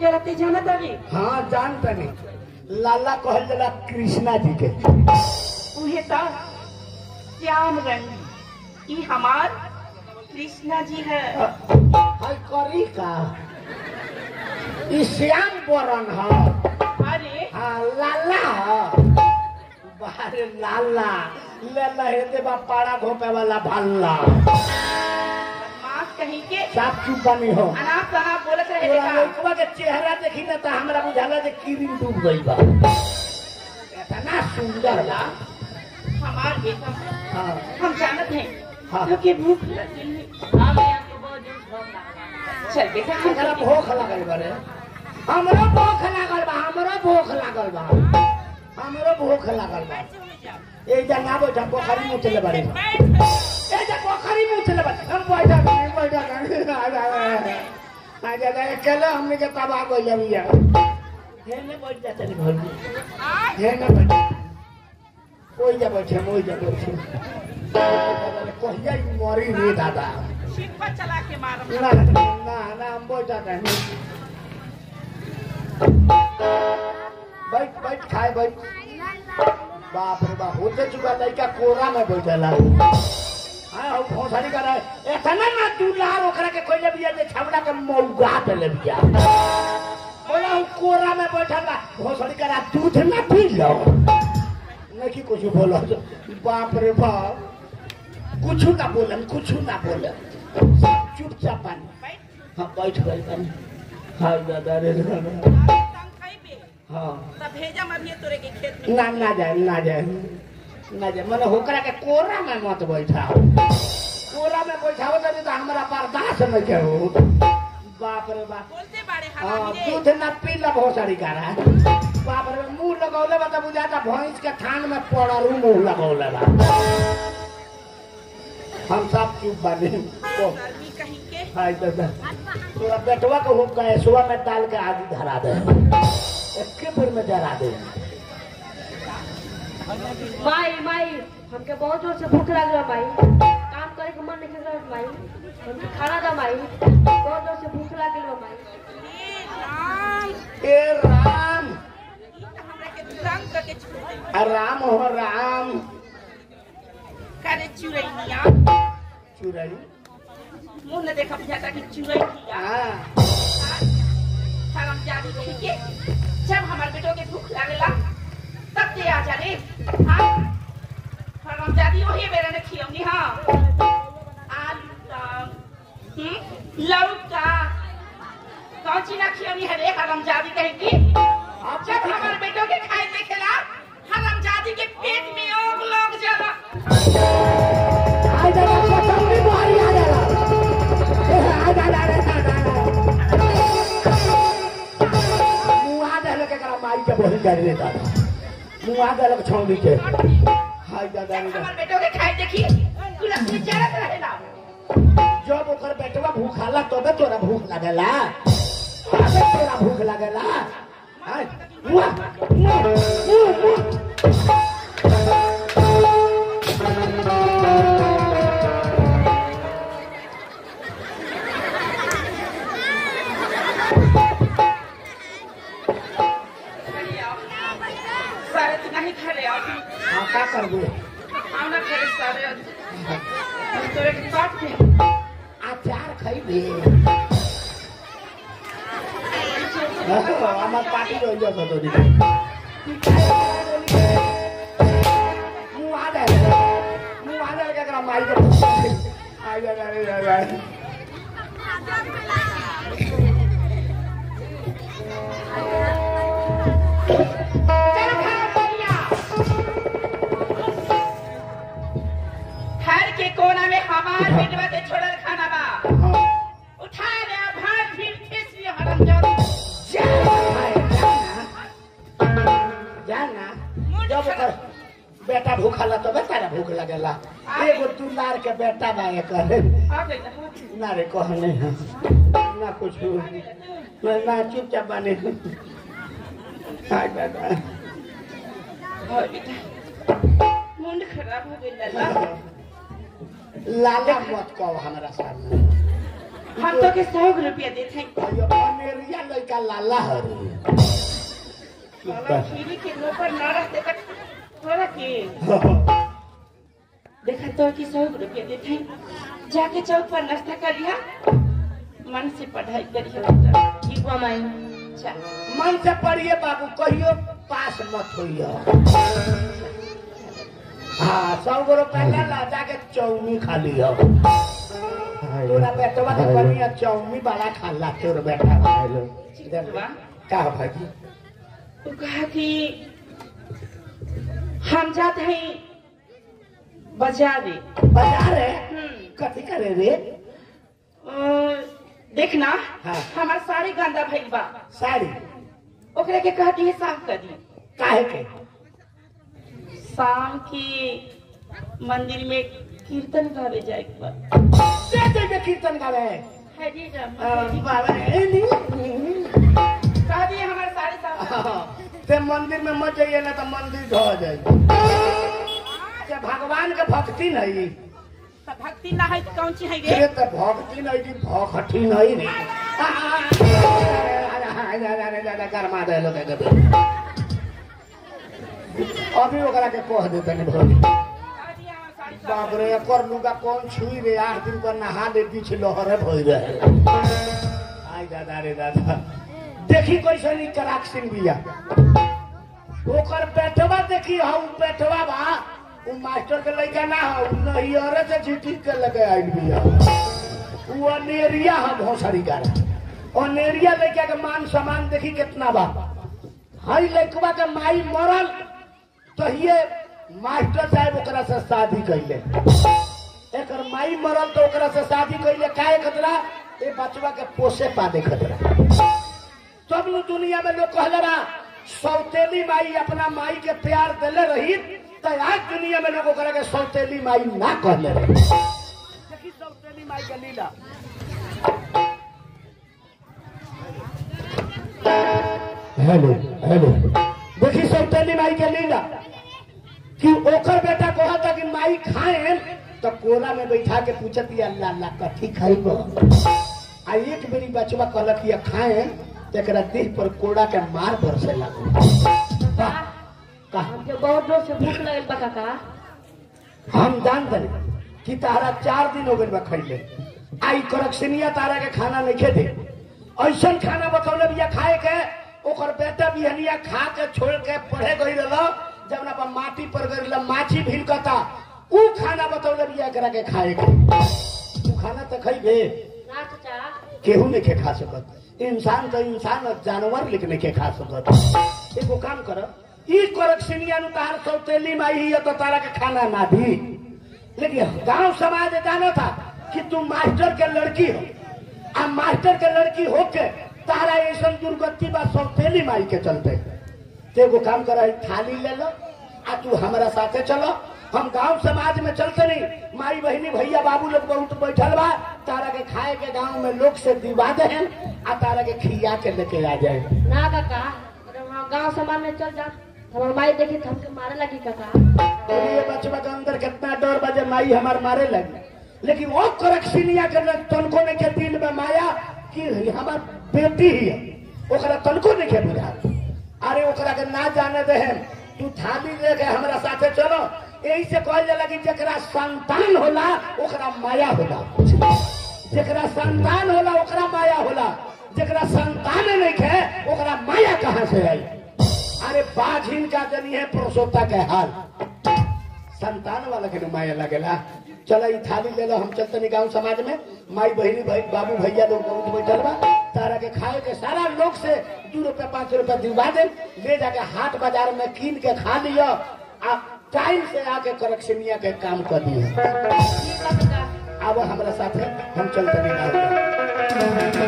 जरा ते जाना तारी हाँ जानता नहीं लाला कहल जला कृष्णा जी के उहे ता श्याम रंग ई हमार कृष्णा जी है हाय करी का ई श्याम बरन ह अरे हाँ लाला ह बारे लाला ले लहे देवा पाड़ा घोपे वाला भल्ला माफ कहीं के साफ चुप बनी हो अनाप शनाप बोलत रहे तोरा का लड़कवा के चेहरा देखी ना तो हमरा बुझाला जे किरिन डूब गई बा इतना सुंदर बा हमार बेटा हाँ हम जानत हैं हाँ। क्योंकि भूख लगी है हमें आपको बहुत जोर भूख लगा चल बेटा हम एकरा चलते हैं। भूख लागल बा रे हमरो भूख लागल बा हमरो भूख लागल बा हमरो भूख लागल बा ए जा ना बैठा पोखरी में चले बाड़ी ए जा पोखरी में चले बाड़ी हम बैठा नहीं बैठा नहीं आ जा आ जा जा अकेले हमने के तबाह को जबिया हेने बैठ जा तेरे घर में हेने बैठ कोई जा बैठे मोई जा बैठे कहिया ई मरी रे दादा शिल्पा चला के मारम ना ना ना हम बैठा नहीं बैठ बैठ खाए बैठ बाप रे बाप होते चुका लड़का कोरा में बैठला हाँ हम भोसड़ी कर रहे इतना ना दुलार ओकरा के कोई बिया जे छमड़ा के मौगा देले बिया बोला हम कोरा में बैठल बा भोसड़ी करा दूध ना पी लो नहीं कुछ बोलो बाप रे बाप कुछ ना बोलन कुछ ना बोलन चुपचाप बन हाँ बैठ गए बन हाँ दादा रे दादा हाँ तब भेजा मरिए तोरे के खेत में ना ना जाए ना जाए ना जाए मैंने होकरा के कोरा में मत बैठा कोरा में बैठाओ तभी तो हमारा बर्दाश्त नहीं के हो बाप रे बाप बोलते बाड़े हाँ हवा रे दूध ना पी लब हो सारी करा बाप रे मुंह लगौले बा तो बुझाता भैंस के थान में पड़ल मुंह लगौले बा हम सब चुप बने तो गर्मी कहीं के हाय दादा तोरा बेटवा को हुक गए सुबह में डाल के आग धरा दे एक्के भर में जरा दे माई माई हमके बहुत जोर से भूख लग रहा माई काम करे के मन नहीं कर रहा माई हमके खाना दो माई बहुत जोर से भूख लग रहा माई ए राम ए राम ई तो हमरा के दुरान करके छोड़ दे आ राम हो राम करे चुरैनिया चुरई मुंह न देखा बुझाता कि चुरैनिया हाँ हराम जादी कहीं के जब हमार बेटो के भूख लागेला तब ते आ जा रे हाँ हराम जादी वही बेरा ने खियौनी हाँ आलू दम हम्म, लौका कौची ना खियौनी है रे हराम जादी कहीं की जब हमार बेटो के खाए देखेला हराम जादी के पेट में आग लग जाला आ जा कचौड़ी बुहारी आ जा आ जा जा मुआ दे के करा माई के बोली कर रे दादा मुआ दे के छौड़ी के हाय दादा रे जब दादा हमार बेटो के खाए देखी कुला विचारत रहेला जब ओकर बेटवा भूखाला तबे तोरा भूख लागेला अबे तोरा भूख लागेला हाय मुआ मुआ मुआ मुआ सारे तू नहीं खा ले अभी हाँ का करबे आना करे सारे हम तोरे के साथ में अचार खइबे আমার পাটি রয়ে যাবে তো দিদি चल खा बढ़िया घर के कोना में हमार बेटवा के छोड़ल खाना बा उठा ले भात फिर ठेस लिए हरम जादी बेटा भूखला तो तारा भूख लगेला एगो दुलार के बेटा बा एकर आ गई ना ना रे कह नहीं है ना कुछ ना ना चुपचाप बने हाँ दादा और बेटा मुंड खराब हो गई लाला लाला मत कहो हमारा सामने हम तो के सौ रुपया देते हैं अयो अने अनेरिया लड़का लाला हरे साला खीरी के नौकर ना रहते तक थोड़ा के देखा तो कि सौ रुपये देते जाके चौक पर नाश्ता कर लिया मन से पढ़ाई करिए बेटा ठीक बा माई अच्छा मन से पढ़िए बाबू कहियो पास मत होइए हाँ सौ गो रुपया ले ला जाके चौमी खा लियो तोरा बेटवा के कनिया चौमी बड़ा खा ला तोर बेटा बा का हो भाई वो कहा कि हम जाते हैं बाजारे बाजार है हम्म, कथी करे रे अ, देखना हाँ। हमार साड़ी गंदा भइल बा साड़ी ओकरे के कहती है साफ कर दी काहे के शाम के मंदिर में कीर्तन गावे जाए के बा से दे के कीर्तन गावे हरी राम आ, हरी बाबा ए नी कह दिए हमारे साड़ी साफ कर दी। ते मंदिर में मत जाइए ना तो मंदिर ढह जाए ते भगवान के भक्ति नहीं तो भक्ति ना है तो कौन सी है रे ये तो भक्ति नहीं थी भक्ति नहीं रे आ, आ, आ, आ, आ, गरमा दे लोग के अभी ओकरा के कह देते नहीं भोली कह दिए हमारे साड़ी साफ बाप रे एकर लुगा कौन छुई रे आठ दिन पर नहा ले बीच लहरे भई रहे आई दादा रे दादा देखी कैसे नी कराक्सिन बिया ओकर बेटवा देखी हौ बेटवा बा उ मास्टर के लइका ना हौ नहीं अरे से झिटी के लगे आइल बिया उ अनेरिया ह भोसड़ी गारा अनेरिया लइका के मान सम्मान देखी कितना बा हई लइकवा के माई मरल तो ये मास्टर साहब ओकरा से शादी कैले एकर माई मरल तो ओकरा से शादी कैले काहे खतरा ए बचवा के पोसे पादे खतरा तब न दुनिया में लोग कहले बा सौतेली माई अपना माई के प्यार देले रही तो आज दुनिया में लोग ओकरा के सौतेली माई ना कहले रही देखी सौतेली माई के लीला हेलो हेलो देखी सौतेली माई के लीला कि ओकर बेटा कहता कि माई खाए तो कोरा में बैठा के पूछत या लाला कथी खाइब आ एक बेरी बचवा कहलक या खाए तो एकरा देह पर कोड़ा के मार बरसे लागल वाह, कहा हमके बहुत जोर से भूख लगल बा काका हम जान दे कि तारा चार दिन हो गइल बा खइले आई करक्सनिया तारा के खाना नहीं खे दे ऐसन खाना बतौले बिया खाए के ओकर बेटा बिहनिया खा के छोड़ के पढ़े गई रह जब ना माटी पर गई रह माछी भिनकता ऊ खाना बतौले बिया एकरा के खाए के ऊ खाना तो खइबे ना चाचा केहू नहीं के खा सकत इंसान तो इंसान और जानवर लेकिन नहीं के खा सकत एगो काम कर ई करक्सनिया नु तार सौतेली माई ही है तो तारा के खाना ना दी लेकिन गांव समाज जाना था कि तुम मास्टर के लड़की हो आ मास्टर के लड़की होके तारा ऐसा दुर्गति बा सौतेली माई के चलते ते एगो काम कर थाली ले लो आ तू हमारा साथे चलो हम गांव समाज में चलते नहीं माई बहनी भैया बाबू लोग बहुत बैठल बा तारा के खाए के गांव में लोग से दिवा दे आ तारा के खिया के लेके आ जाए ना काका अगर वहाँ गांव समाज में चल जा हमार माई देखी तो हमके मारे लगी काका तो ये बचवा के अंदर कितना डर बजे माई हमार मारे लगी लेकिन वो करक्सिनिया के न- तनको ने के दिल में माया कि हमार बेटी ही है ओकरा तनको ने के बुझा अरे ओकरा के ना जाने दे हम तू थाली लेके हमरा साथे चलो यही से कहल जाला कि जकरा संतान होला ओकरा माया होला जकरा संतान होला ओकरा माया होला जकरा संतान नहीं है ओकरा माया कहाँ से आई अरे बाझिन का जनी है पुरुषोत्ता के हाल संतान वाला के न माया लगेला चलो ई थाली ले लो हम चलते गांव समाज में माई बहनी भाई बाबू भैया लोग बहुत बैठल बा तारा के खाए के सारा लोग से दू रुपया पाँच रुपया दिलवा दे ले जाके हाट बाजार में कीन के खा लियो आ टाइम से आके करक्सनिया के काम कर दियो ठीक बा काका अब हमारा साथ है हम चलते गांव में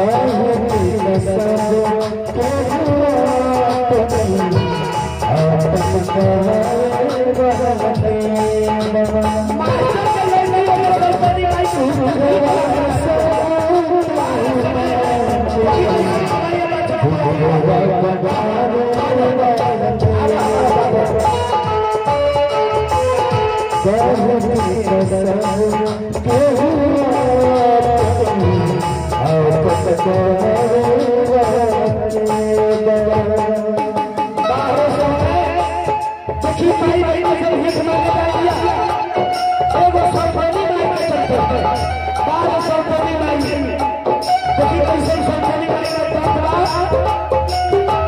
सब मास्टर के ले ले गणपति माई देखी भाई भाई से हित मांगे जाइए एगो सरपंच माई के चलते बारह सरपंच माई देखी कैसे सरपंच माई के चलते